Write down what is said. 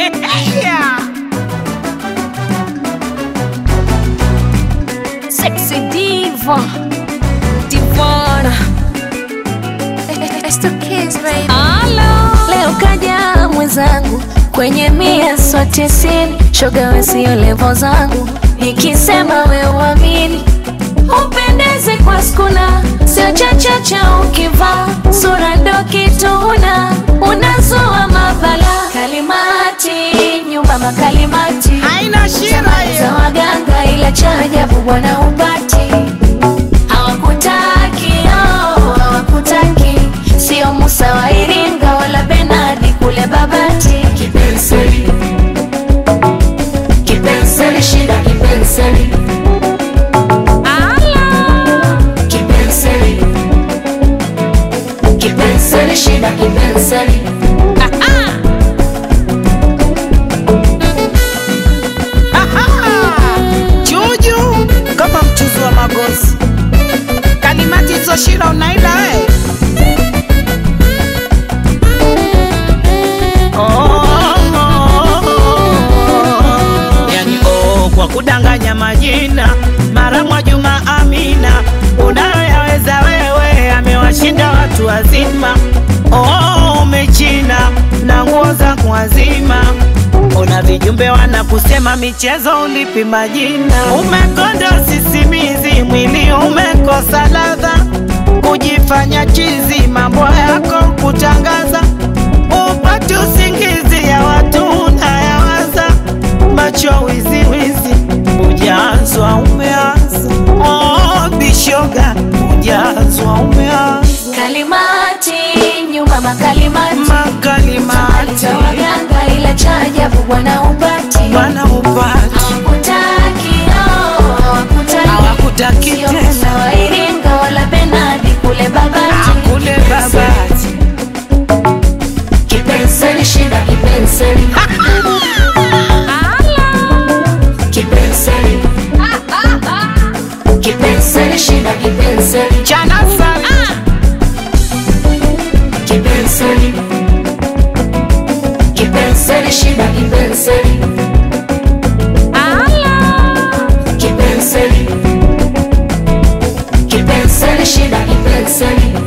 yeah. Sexy diva Divana It's the kids, baby. Hello. Leo kaja mwenzangu kwenye mia so tisini, shoga we sio levo zangu, nikisema we uamini, upendeze kwa skuna, sio chachacha ukivaa sura ndo kituna, unazua mabala kalimati, nyumba makalimati haina shida za hiyo waganga ila cha ajabu bwana upati hawakutaki oh, hawakutaki sio Musa wa Iringa wala Benadi kule Babati kipenseli kipenseli shida kipenseli Ala. kipenseli kipenseli shida kipenseli juju kama mchuzi wa magozi kalimati hizo shida unaila we yani oh, kwa kudanganya majina mara mwa Juma Amina unayoyaweza wewe amewashinda watu wazima oh, umechina na nguo za kuwazima Ona vijumbe wanakusema michezo ulipi majina, umekonda sisimizi, mwili umekosa ladha, kujifanya chizi, mambo yako kutangaza, upate usingizi ya watu unayawaza, macho wiziwizi, ujazwa umeanza, oh, bishoga, ujazwa umeanza, kalimati nyumba makalimati makalimati za waganga ila cha ajabu bwana upati bwana upati hawakutaki oh, hawakutaki hawakutaki Sio tena Musa wa Iringa wala Benadi kule Babati kule babati Kipenseli shida kipenseli Kipenseli Kipenseli shida kipenseli chana sana Kipenseli Kipenseli shida kipenseli Kipenseli Kipenseli shida kipenseli